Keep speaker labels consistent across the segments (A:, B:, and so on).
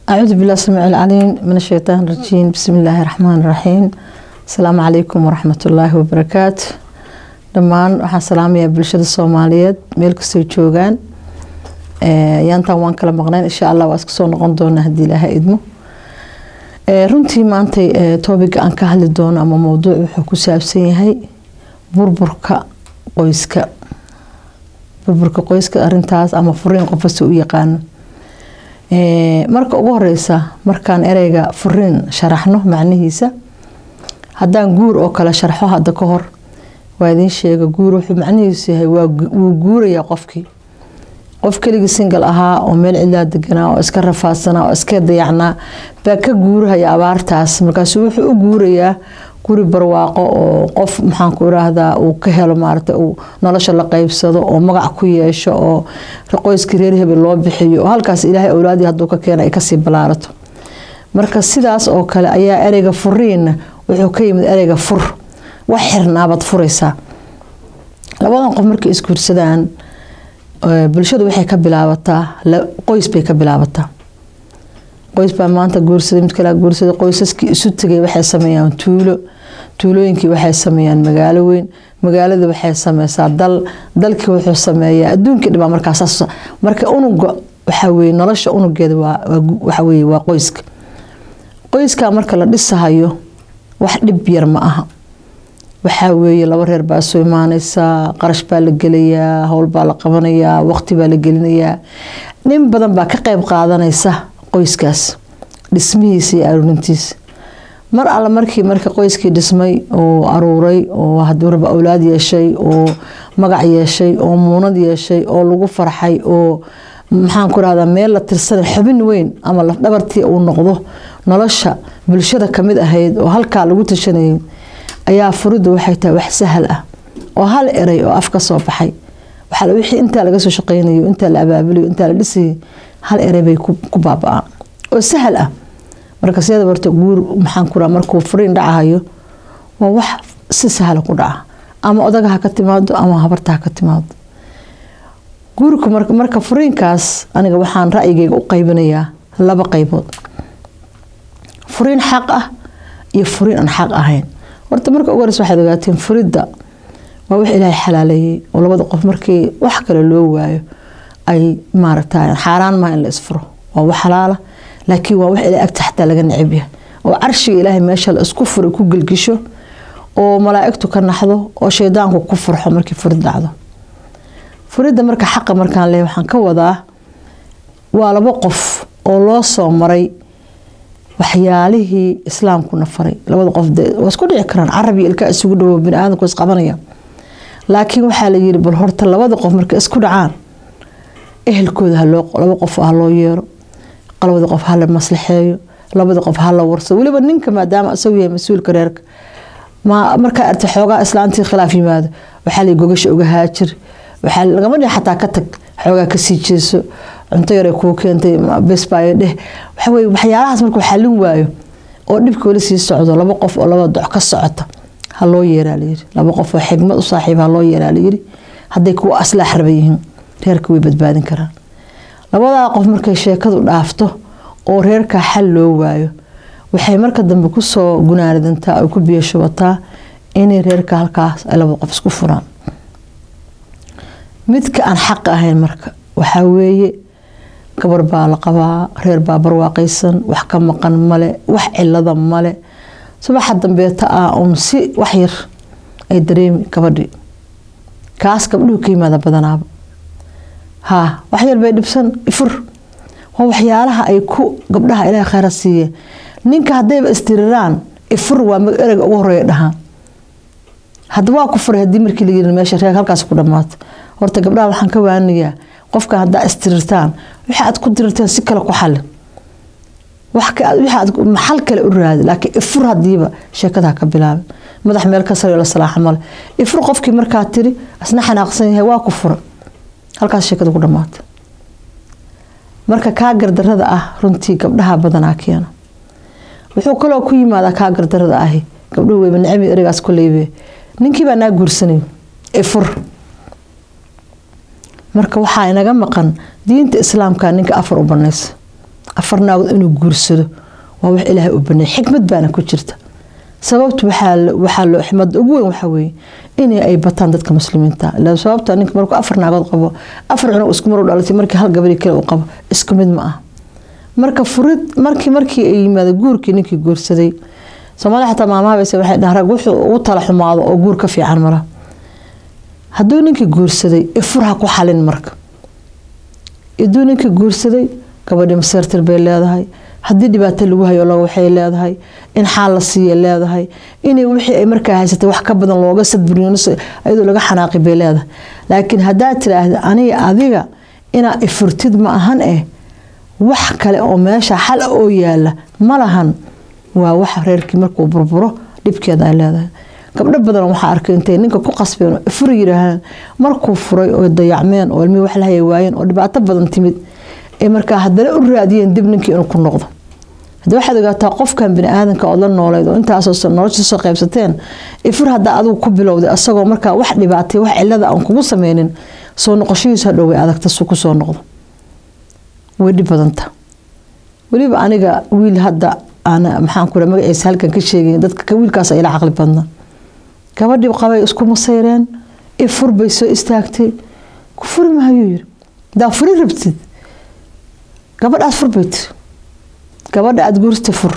A: أعوذ بالله السميع العليم من الشيطان الرجيم بسم الله الرحمن الرحيم السلام عليكم ورحمة الله وبركاته dhammaan waxaan salaamayaa bulshada soomaaliyeed meel kastoo joogaan yaantaan waan kala maqnayn insha allah waa iska soo noqon doonaa haddii ilaaha idmo runtii maantay toobiga aan ka hadli doono ama mowduuc wuxuu ku saabsan yahay burburka qoyska burburka qoyska arintaas ama furiin qofkasta u yaqaano marka ugu horeysa markaan ereyga furiin sharaxno macnihiisa haddaan guur oo kale sharxo hadda ka hor waa idiin sheega guur wuxuu macnihiisu yahay wuu guurayaa qofkii qof keligii singal ahaa oo meel cidlaa deganaa oo iska rafaadsanaa oo iska dayacnaa baa ka guurahaya abaartaas markaasu wuxuu u guurayaa guri barwaaqo oo qof maxaanku iraahdaa uu ka helo maarata uu nolosha la qeybsado oo magac ku yeesho oo qoyskii reer hebel loo bixiyo oo halkaas ilaahay awlaadii hadduu ka keena ay kasii ballaarato marka sidaas oo kale ayaa ereyga furiinna wuxuu ka yimid ereyga fur wax xirnaabaad furaysaa labadan qof markay isguursadaan bulshadu waxay ka bilaabataa qoys bay ka bilaabataa qoys baa maanta guursaday mid kale guursaday qoysaskii isu tegay waxay sameeyaan tuulo tuulooyinkii waxay sameeyaan magaalo weyn magaalada waxay sameysaa dal dalkii wuxuu sameeyaa adduunkii dhibaa markaas marka unuga waxaa weye nolosha unugeeda waxa weye waa qoyska qoyskaa marka la dhisahayo wax dhib yar ma aha waxaa weeye laba reer baa soo imaaneysaa qarash baa la gelayaa howl baa la qabanayaa waqti baa la gelinayaa nin badan baa ka qeyb qaadanaysa qoyskaas dhismihiisa iyo aruurintiisa mar alle markii marka qoyskii dhismay oo aruuray oo haduuraba awlaad yeeshay oo magac yeeshay oo muunad yeeshay oo lagu farxay oo maxaan ku rahdaa meel la tirsanay xubin weyn ama lafdhabartii uu noqdo nolosha bulshada kamid ahayd oo halkaa lagu tashanayay ayaa furiddu waxay tahay wax sahal ah oo hal eray oo af ka soo baxay wixii intaa laga soo shaqeynayo intaa la abaabulayo intaa la dhisayay hal eray bay ku baaba-aan oo sahal ah marka siyada horta guur maxaan ku markuu furiin dhacahayo waa wax si sahla ku dhaca ama odaga ha ka timaado ama habarta ha ka timaado guurku marka furiinkaas aniga waxaan ra'yigeyga u qaybinayaa laba qaybood furiin xaq ah iyo furiin aan xaq ahayn horta marka ugu horeysa waxaad ogaateen furidda waa wax ilaahay xalaaleeyey oo labada qof markii wax kale loo waayo ay maaragta xaaraan maha in la isfuro waa wax xalaala laakiin waa wax ilaahay agta xataa laga necab yahay oo carshiga ilaahay meesha la isku furay ku gelgisho oo malaa'igtu ka naxdo oo shaydaanku ku furxo markii furid dhacdo furidda marka xaqa markaan leeyahay waxaan ka wadaa waa laba qof oo loo soo maray waxyaalihii islaamkuna faray labada qof waa isku dhici karaan carab iyo ilkaa isugu dhawo biniaadamku isqabanaya laakiin waxaa la yiri bal horta labada qof markay isku dhacaan ehelkooda laba qof ha loo yeero labada qof hala maslaxeeyo labada qof hala warso weliba ninka maadaama isagu yahay mas-uulka reerka markaa arta xoogaa islaantii khilaaf yimaado waxaa la gogasha uga haajir waxaa lagama dhihi xataa ka tag xoogaa kasii jeeso cunto yare kuu keentay besbaayo dheh waxaweye waxyaalahaas markuu xallin waayo oo dhibka weli sii socdo laba qof oo laba doc ka socota ha loo yeeraa layiri laba qof oo xigmad u saaxiib ha loo yeeraa layiri hadday kuwa aslaax raba yihiin reerka way badbaadin karaan labadaa qof markay sheekadu dhaafto oo reerkaa xal loo waayo waxay marka dambe kusoo gunaanidantaa ay ku biyashubataa inay reerka halkaas ay labada qof isku furaan midka aan xaq ahayn marka waxaa weeye gabar baa la qabaa reer baa barwaaqaysan wax ka maqan male wax cilada male subaxa dambeeta ah uun si wax yar ay dareemi gabadhii kaas gabdhuhu ka yimaada badanaaba haa wax yar bay dhibsan ifur waa waxyaalaha ay ku gabdhaha ilaahay kheyra siiye ninka haddayba istiriraan ifur waa ereyga ugu horeeya dhahaan hadda waa ku furay haddii markii layiri meesha reer halkaas ku dhammaato horta gabdhaha waxaan ka waaniyaa qofka haddaa istirirtaan wixii aad ku dirirteen si kale ku xalin maxal kale u raadi laakiin ifur hadiiba sheekada ka bilaabay madax meel ka sare la salaaxa male ifur qofkii markaa tiri asna xanaaqsan yahay waa ku fura halkaas sheekada ku dhamaata marka kaa gardarada ah runtii gabdhaha badanaa keena wuxuu kaloo ku yimaadaa kaa gardarada ahi gabdhuhu weyba necbi ereygaas koleybe ninkii baa naa guursanay ifur marka waxaa inaga maqan diinta islaamka ninka afar u banaysa afar naagood inuu guursado waa wax ilaahay u baneey xikmad baana ku jirta sababtu waxaa loo ximada ugu weyn waxaa weeye in ay bataan dadka muslimiinta sababta ninka markuu afar naagood qabo afar cunug isku mar u dhalatay markii hal gabadhi kale uu qabo isku mid ma ah marka furid markii markii ay yimaada guurkii ninkii guursaday soomaalida xataa maamahabayse waxay dhahan rag wuxuu ugu tala xumaado oo guur ka fiican mara hadduu ninkii guursaday ifur ha ku xalin marka hadduu ninkii guursaday gabadhi maseertir bay leedahay haddii dhibaato lagu hayo lo waxay leedahay in xaal la siiya leedahay inay wixii ay markaa haysatay wax ka badan looga sadburiyo ayadoo laga xanaaqi bay leedahay laakiin haddaad tiraahda aniga adiga inaa ifurtid ma ahan eh wax kale oo meesha xal oo yaala ma lahan waa waxa reerkii markuu burburo dhibkeeda ay leedahay gabdho badan waxaa arkay intay ninka ku qasbeen oo ifur yiraahaan markuu furay oo dayacmeen oo ilmihii wax la haya waayeen oo dhibaato badan timid ee markaa haddana u raadiyeen dib ninkii inuu ku noqdo hadii waxaad ogaataa qofkan bini aadanka ood la nooleyd oo intaasoo nolosha soo qaybsateen ifur haddaa adigu ku bilowday asagoo markaa wax dhibaatay wax cilada aan kugu sameynin soo noqoshadiisu hadhow way adagta su kusoo noqdo way dhib badanta weliba aniga wiil hadda maxaan ku magaciisa halkan ka sheegayn dadka wiilkaas ila caqli badna gabadhii qabay isku masayreen ifur bay soo istaagtay ku furi mahayuu yiri hadaa furi rabtid gabadhaas fur bay tiri gabadha aada guursta fur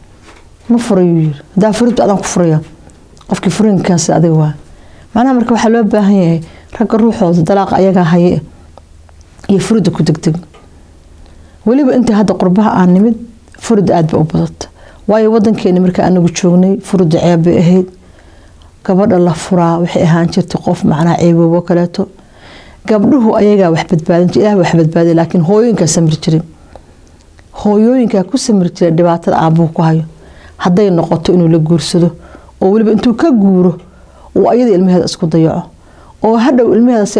A: ma furayuu yiri hadaa furibta adaan ku furaya qofkii furinkaasi adiga waa macnaha marka waxaa loo baahan yahay ragga ruuxooda dalaaqa ayagaa haye iyo furida ku degdeg weliba intii hadda qurbaha aan nimid furida aada ba u badata waayo wadankeeni marka anagu joognay furida ceeb bay ahayd gabadha la furaa waxay ahaan jirtay qof macnaha ceeboobo kaleeto gabdhuhu ayagaa wax badbaadin jir ilaah wax badbaadiya laakiin hooyooyinkaa samri jiray hooyooyinkaa ku samri jira dhibaatada aabuu ku hayo hadday noqoto inuu la guursado oo weliba intuu ka guuro uu ayada ilmaheeda isku dayaco oo hadhow ilmaheeda si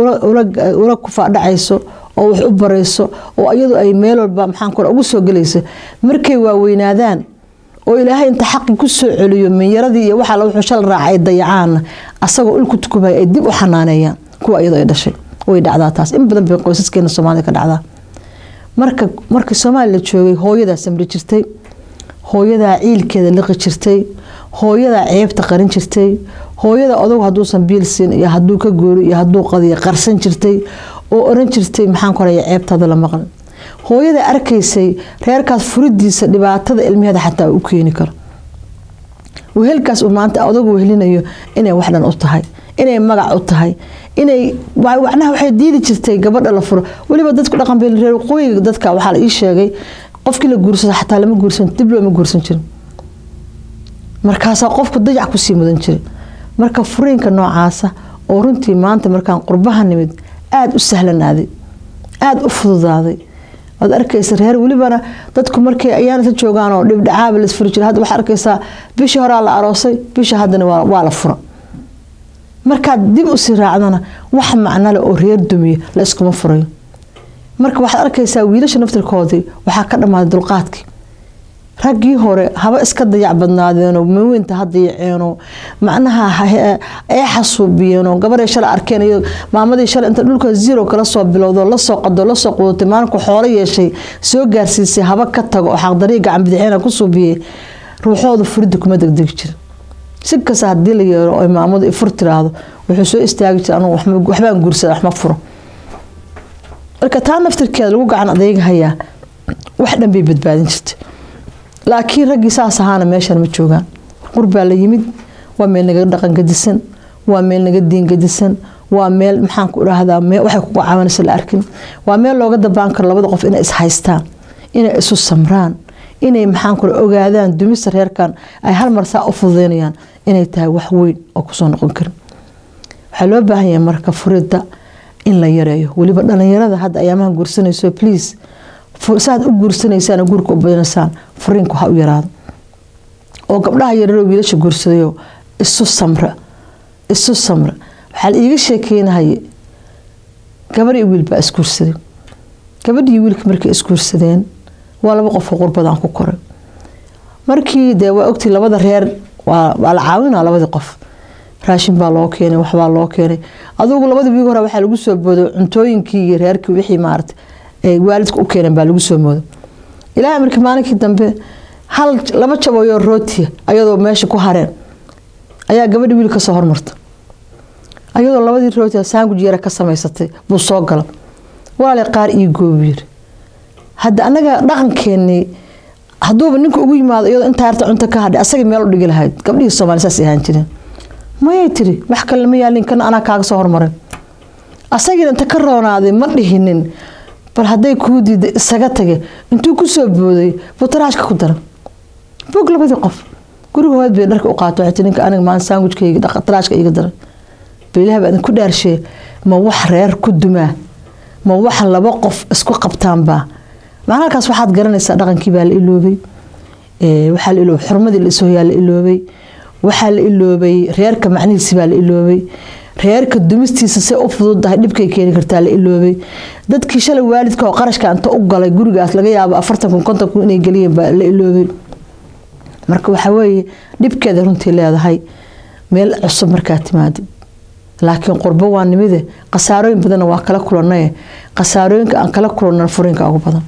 A: ula kufaadhacayso oo wax u barayso oo ayadu ay meel walba maxaan kore ugu soo gelayso markay waaweynaadaan oo ilaahay inta xaqi ku soo celiyo minyaradii iyo waxaa wuxuu shal raaca ay dayacaanna asagoo ulku tukubaya ay dib u xanaaneeyaan kuwa iyadoo ay dhashay way dhacdaa taas in badan bay qoysaskeena soomaalida ka dhacdaa marka markii soomaaliya la joogay hooyadaa samri jirtay hooyadaa ciilkeeda liqi jirtay hooyadaa ceebta qarin jirtay hooyada odagu hadduusan biil siin iyo hadduu ka goori iyo hadduu qadiyo qarsan jirtay oo oran jirtay maxaan koraya ceebtaada la maqlan hooyada arkaysay reerkaas furidiisa dhibaatada ilmaheeda xataa u keeni karo wehelkaas uu maanta odagu wehelinayo inay wax dhan u tahay inay magac u tahay inay wacnaha waxay diidi jirtay gabadha la furo weliba dadku dhaqan bay reer waqooyiga dadka waxaa la ii sheegay qofkii la guursado xataa lama guursan dib looma guursan jirin markaasaa qofku dayac kusii mudan jiray marka furiinka noocaasa oo runtii maanta markaan qurbaha nimid aada u sahlanaaday aada u fududaaday waad arkaysa reer welibana dadku markay ayaanasa joogaan oo dhibdhacaaba lasfuri jira hadda waxaa arkaysaa bishii horaa la aroosay bisha haddana waa la fura markaad dib usii raacdana wax macnale oo reer dumiya la iskuma furayo marka waxaad arkaysaa wiilasha naftirkoodii waxaa ka dhammaaday dulqaadkii raggii hore haba iska dayac badnaadeenoo maweynta ha dayaceenoo macnaha ee xasuubiyeenoo gabaday shalay arkeen iyo maamadii shalay inta dhulka zero kala soo bilowdo lasoo qado lasoo qudatay maalinku xoolo yeeshay soo gaarsiisay haba ka tago oo xaqdarii gacan bidixeena ku suubiyey ruuxooda furida kuma degdegi jira si kasta haddii la yeero oo maamadu ifur tiraahdo wuxuu soo istaagi jira anugu waxbaan guursada waxma furo marka taa naftirkeeda lagu gacan adeegahayaa wax dhan bay badbaadin jirtay laakiin raggii saas ahaana meeshan ma joogaan qurbaa la yimid waa meel naga dhaqan gadisan waa meel naga diin gadisan waa meel maxaan ku idhaahdaa waxay kugu caawanaysa la arkin waa meel looga dabaan karo labada qof inay is haystaan inay isu samraan inay maxaan kule ogaadaan dumista reerkan ay hal mar saa u fududeynayaan inay tahay wax weyn oo kusoo noqon karin waxaa loo baahan yahay marka furida in la yareeyo weliba dhalinyarada hadda ayaamaha guursanayso please saaad u guursanaysaan guurka u badinaysaan furiinku ha u yaraado oo gabdhaha yararoo wiilasha guursadayo isu samra isu samra waxaa la iiga sheekeynahaye gabar iyo wiil baa isguursaday gabadhii wiilka markay isguursadeen waa laba qofoo qurbadaan ku koray markii dee waa ogtii labada reer waa la caawinaa labadii qof raashin baa loo keenay waxbaa loo keenay adugu labadii wiig hore waxaa lagu soo booday cuntooyinkii iyo reerkii wixii maarata ay waalidka u keeneen baa lagu soo mooday ilaahay markii maalinkii dambe hal laba jabayoo rootiya ayadoo meesha ku hareen ayaa gabadhi wiil kasoo hormarta ayadoo labadii rootiya saanguj yara ka samaysatay buu soo gala walaale qaar ii goobu yiri hadda annaga dhaqankeenii hadduuba ninka ugu yimaado iyadoo intaa yarta cunto ka hadhay asagii meel u dhigi lahayd gabdhihii soomaali saas ahaan jireen mayay tiri wax kale lama yaalin kana anaa kaaga soo hormaray asagiina inta ka roonaaday ma dhihinin bal hadday kuu diida isaga tage intuu kusoo booday buu taraashka ku dara bog labadii qof guriga hood bay dharka u qaato waxay tii ninka aniga maalin saangujkayga taraashka iiga dara bilaha baa idinku dhaarshee ma wax reer ku dumaa ma wax laba qof isku qabtaanbaa macna halkaas waxaad garanaysaa dhaqankii baa la iloobay waxaa la iloobay xurmadii la isooyaa la iloobay waxaa la iloobay reerka macnihiisi baa la iloobay reerka dumistiisa say u fududahay dhibkay keeni kartaa la iloobay dadkii shalay waalidka oo qarashka inta u galay gurigaas laga yaabo afartan kun konton kun inay geliyeen baa la iloobay marka waxaa weeye dhibkeeda runtii leedahay meel cusub markaa timaadid laakiin qurbo waa nimide khasaarooyin badanna waa kala kulanaye khasaarooyinka aan kala kulanna furinka ugu badan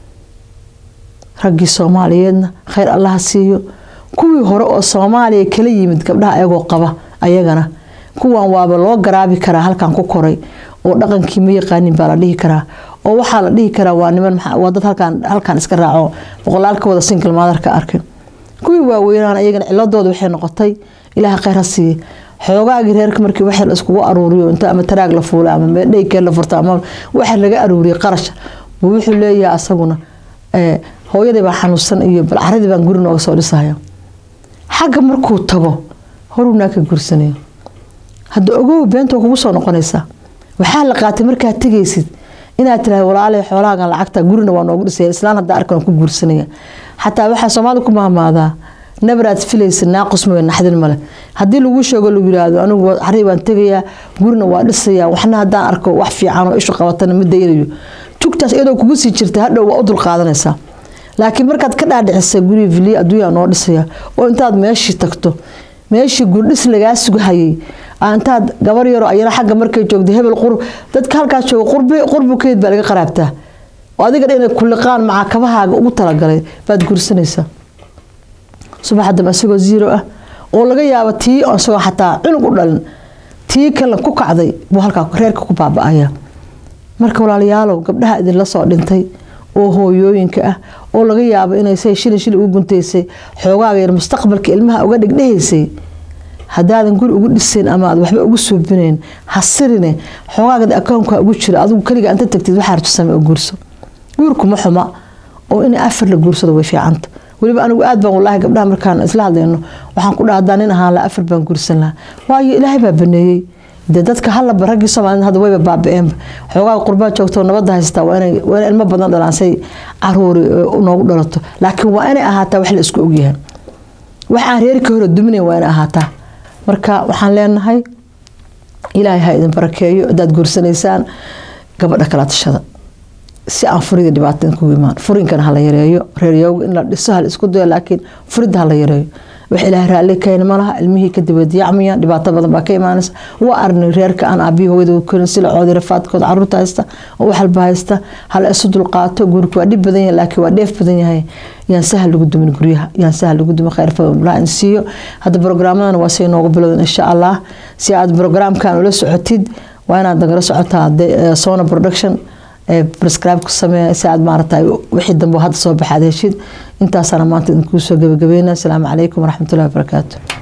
A: raggii soomaaliyeedna khayr allaha siiyo kuwii hore oo soomaaliya kala yimid gabdhaha ayagoo qaba ayagana kuwan waaba loo garaabi karaa halkan ku koray oo dhaqankii ma yaqaanin baa la dhihi karaa oo waxaa la dhihi karaa waa niman waa dad halkan iska raaco boqolaalka wada single maadarka arkay kuwii waaweynaan ayagana ciladooda waxay noqotay ilaaha khayr ha siiye xoogaagii reerka markii wax la iskugu aruuriyo inta ama taraag la fuula ama meedhaykee la furta ama waxa laga aruuriyay qarash buu wuxuu leeyahay asaguna hooyadii baa xanuunsan iyo bal caradii baan guri nooga soo dhisaya xagga markuu tago horunaa ka gursanayo hadda ogow beenta kugu soo noqonaysaa waxaa la qaatay markaad tegaysid inaad tirahay walaale xoolahaagan lacagta gurina waa noogu dhisaya islaan haddaa arkan ku guursanaya xataa waxaa soomaalida ku maamaadaa nabaraad filaysa naaqus mooye naxdin male haddii lagu sheego lagu yiraahdo anigu xarii baan tegayaa gurina waa dhisayaa waxna haddaan arko wax fiican oo ishu qabatana ma daynayo jugtaas iyadoo kugu sii jirta hadhow waa u dulqaadanaysaa laakiin markaad ka dhaadhicisay guriga viliya adduunyaa noo dhisaya oo intaad meeshii tagto meeshii gurdhis lagaa sugahayay intaad gabar yaroo ayana xagga markay joogto hebel qurb dadka halkaas jooga qurbi qurbukeed baa laga qaraabtaa oo adiga dhan inay kulliqaan macaakabahaaga ugu talagalay baad guursanaysaa subaxa dambe isagoo zero ah oo laga yaabo tii isagoo xataa cunug u dhalin tii kale ku kacday buu halkaa reerka ku baaba-aya marka walaalayaalow gabdhaha idinla soo dhintay oo hooyooyinka ah oo laga yaabo inay say shilin shilin ugu guntaysay xoogaaga yar mustaqbalka ilmaha uga dhigdhehaysay haddaadan guri ugu dhisayn ama aad waxba ugu suubinayn hasirine xoogaagada akoonka ugu jira adigu keliga inta tagtid waxaa rajisame oo guurso guurkuma xuma oo in afar la guursado way fiicanta weliba anigu aad baan walaahi gabdhaha markaan isla hadlayno waxaan ku dhaha haddaan nin ahaan laha afar baan guursan lahaa waayo ilaahay baa baneeyey dee dadka halaba raggii soomaalida hadda wayba baaba-eenba xoogaa qurbaa joogto nabadda haystaa waa inay waa inay ilmo badan dhalaan say caruuri noogu dhalato laakiin waa inay ahaataa wax la isku ogyahay wax aan reerka hore duminayn waa inay ahaataa marka waxaan leenahay ilaahay ha idin barakeeyo haddaad guursanaysaan gabadha kala tashada si aan furida dhibaato kugu imaan furinkana hala yareeyo reeryooga in la dhiso hala isku dayo laakiin furidda hala yareeyo wax ilaahay raalli keena malaha ilmihii kadib way diyacmayaan dhibaato badan baa ka imaanaysa waa arnay reerka aan aabihi hooyada korin silacoodii rafaadkooda caruurta haysta oo wax walba haysta hala isu dulqaato guurku waa dhib badan yahay laakiin waa dheef badan yahay yaan sahal lagu dumin guryaha yaan sahal lagu dumin khayr fadlaa in siiyo hadda programmadana waa say noogu bilowdan insha allah si aad programkan ula socotid waa inaad nagala socotaa sona production prescribe ku sameeya si aad maaragtay wixii dambe hadda soo baxaad heshid intaasana maanta idinkuu soo gabagabeynaa asalaamu calaykum waraxmatullahi wabarakaatu